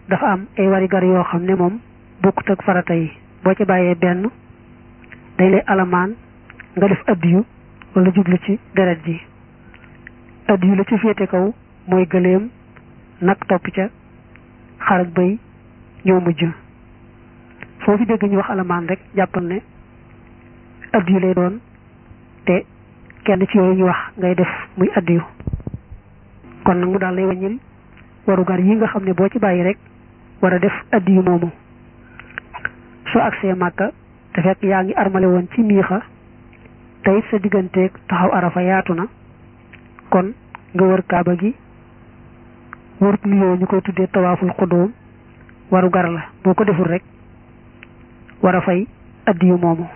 dafa am ay warigar yoo xam ne moom bokkut ak farata yi boo ci bàyyee benn dañ lay alamaan nga def addiyu wala jublu ci deret ji addiyu la ci féete kaw mooy gëléem nag topp ca xar ak bëy ñoo mujj foofu dégg ñu wax alamaan rek jàppal ne addiyu lay doon te kenn ci yooyu ñu wax ngay def muy addiyu kon nag mu daal lay wàññil warugar yi nga xam ne boo ci bàyyi rek war a def addiyu moomu soo agsee màkka te fekk yaa ngi armale woon ci miixa te it sa digganteeg taxaw arafa yaatu na kon nga wër kaaba gi wër nuyoo ñu koy tuddee tawaaful xudóom waru gar la boo ko deful rek war a fay addiyu moomu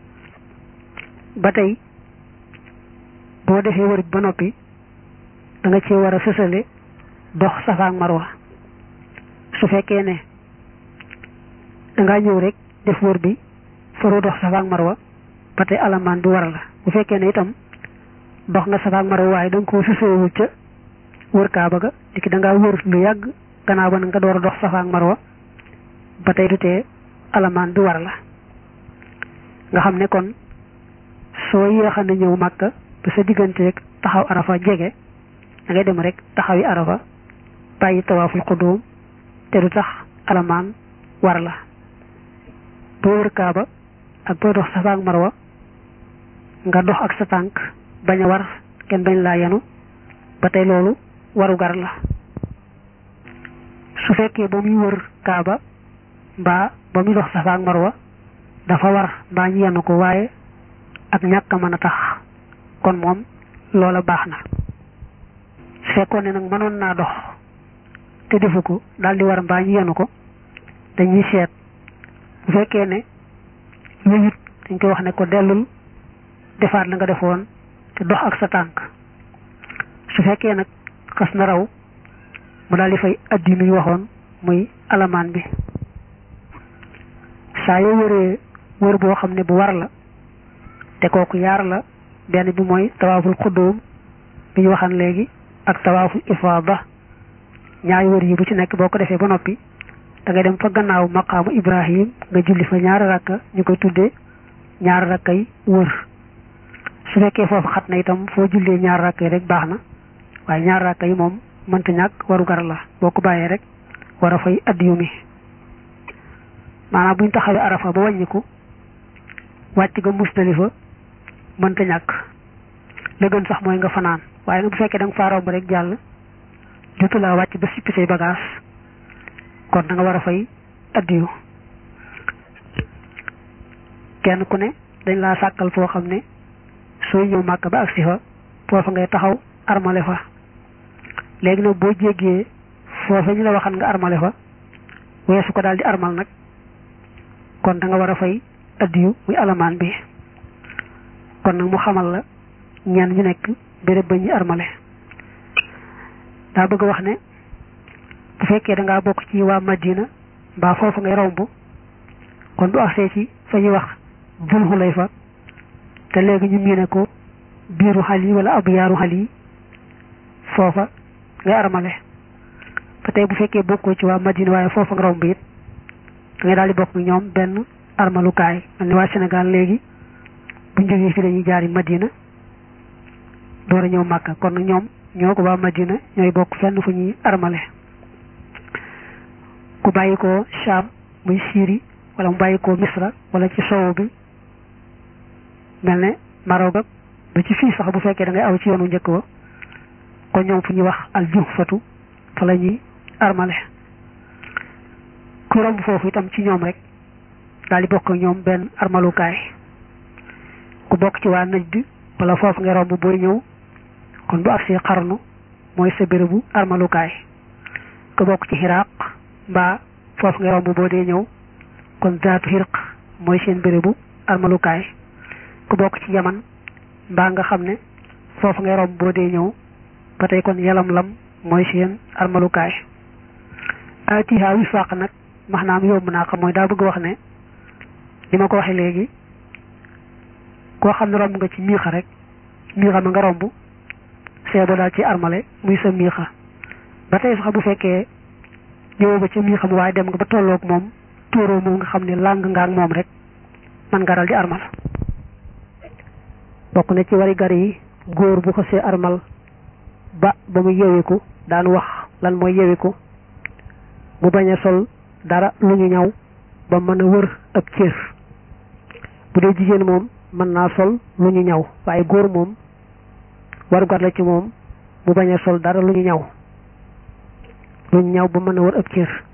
ba tey boo defee wër ba noppi da nga cee war a sësale dox safa ak marwa su fekkee ne dangaa ñëw rek def wër bi faroo dox safa ak marwa ba tey alamaan bi war la bu fekkee ne itam dox nga safa ak marwa waaye da nga koo sësewul ca wër kaaba ga dikki da ngaa wër lu yàgg gannaaw ba nga door a dox safa ak marwa ba tey du tee alamaan bi war la nga xam ne kon soo yéexa na ñëw màkka ba sa digganteeg taxaw arafa jege da ngay dem rek taxawi arafa bàyyi tawaaful xudóom te du tax alamaan war la boo wër kaaba ak booy dox safa ak marwa nga dox ak sa tànk bañ a war kenn bañ laa yenu ba tey loolu waru gar la su fekkee ba muy wër kaaba mbaa ba muy dox safa ak marwa dafa war mbaa ñu yenu ko waaye ak ñàkk a mën a tax kon moom loola baax na su fekkoon ne nag mënoon naa dox te defu ko daal di war mbaa ñu yenu ko dañuy seet bu fekkee ne yëyut dañ koy wax ne ko dellul defaat la nga defoon te dox ak sa tànk su fekkee nag xas na raw mu daal di fay addi nuy waxoon muy alamaan bi saa yoo wëree wër boo xam ne bu war la te kooku yaar la benn bi mooy tawaaful xuddoom bi ñu waxan léegi ak tawaaful ifaada ñaari wër yi bu ci nekk boo ko defee ba noppi da ngay dem fa gannaaw maqaamu ibrahim nga julli fa ñaari rakka ñu koy tuddee ñaari rakka yi wër su fekkee foofu xat na itam foo jullee ñaari rakka yi rek baax na waaye ñaari rakka yi moom mënta ñàkk waru gar la boo ko bàyyee rek war a fay addiyu mi maanaam buñ taxawee arafa ba wàññiku wàcc ga musdalifa mënta ñàkk la gën sax mooy nga fanaan waaye nag bu fekkee da nga faa romb rek jàll jotu laa wàcc ba sippi say bagage kon da nga war a fay addiyu kenn ku ne dañ laa sàkkal foo xam ne sooy ñëw màkk ba agsi fa foofa ngay taxaw armale fa léegi nag boo jéggee foofa ñu la waxan nga armale fa weesu ko daal di armal nag kon da nga war a fay addiyu muy alamaan bi kon nag mu xamal la ñenn ñu nekk béréb ba ñuy armale daa bëgg wax ne bu fekkee da ngaa bokk ci waa Madina mbaa foofu ngay romb kon bu agsee ci fa ñuy wax Dul Xulayfa te léegi ñu miine ko biiru xal yi wala ab yaaru xal yi foofa ngay armale ba tey bu fekkee bokkoo ci waa Madina waaye foofa nga romb it da ngay daal di bokk ñoom benn armalukaay mel ni waa Sénégal léegi buñ jógee fi dañuy jaari Madina door a ñëw Màkka kon ñoom ñoo ko waa Madina ñooy bokk fenn fu ñuy armale ku bàyyi ko Sham muy Syrie wala mu bàyyi ko Misra wala ci sowu bi mel ne Maroc ak ba ci fii sax bu fekkee da ngay aw ci yoonu njëkk wa kon ñoom fu ñuy wax al juhfatu fa la ñuy armale ku romb foofu itam ci ñoom rek daal di bokk ak ñoom benn armalukaay ku bokk ci waa Najd wala foofu nga romb booy ñëw kon bu agsee xarnu mooy sa bérébu armalukaay ku bokk ci xiraq mbaa foofu nga romb boo dee ñëw kon zaatu xirq mooy seen bérébu armalukaay ku bokk ci yaman mbaa nga xam ne foofu ngay romb boo dee ñëw ba tey kon yalam lam mooy seen armalukaay atiha wifaaq nag maanaam yomb naa xam mooy daa bëgg wax ne li ma ko waxee léegi koo xam ne romb nga ci miixa rek miixa ma nga romb seebo daal ci armale muy sa miixa ba tey sax bu fekkee ñëwoo ba ci mii xam waaye dem nga ba tolloog moom tóoroo moom nga xam ne làng nga ak moom rek man nga dal di armal bokk na ci wari gar yi góor bu ko see armal ba ba mu yewiku daan wax lan mooy yewiku mu bañ a sol dara lu ñu ñaw ba mën a wër ab cër bu dee jigéen moom mën naa sol lu ñu ñaw waaye góor moom warugar la ci moom mu bañ a sol dara lu ñu ñaw lu ñu ñaw ba mën a wër ab cër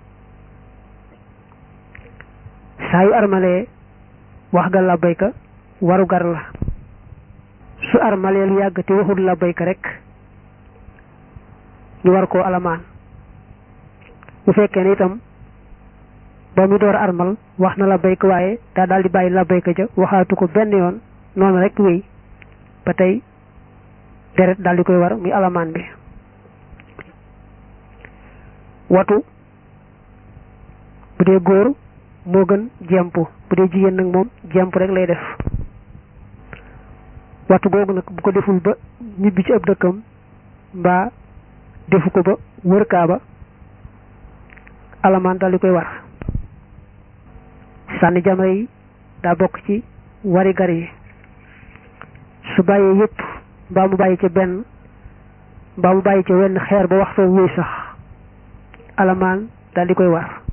saa yu armalee wax ga labbayka warugar la su armalee lu yàgg te waxul labbayka rek ñu war koo alamaan bu fekkee ne itam ba mu door armal wax na labbayka waaye daa daal di bàyyi labbayka ja waxaatu ko benn yoon noonu rek wéy ba tey deret daal di koy war muy alamaan bi watu bu dee góor moo gën jemp bu dee jigéen nag moom jemp rek lay def watu googu nag bu ko deful ba ñibbi ci ab dëkkam mbaa defu ko ba wër kaaba alamaan daal di koy war sànni jamra yi daa bokk ci wari gar yi su bàyyee yépp mbaa mu bàyyi ca benn mbaa mu bàyyi ca wenn xeer ba waxtoo wuy sax alamaan daal di koy war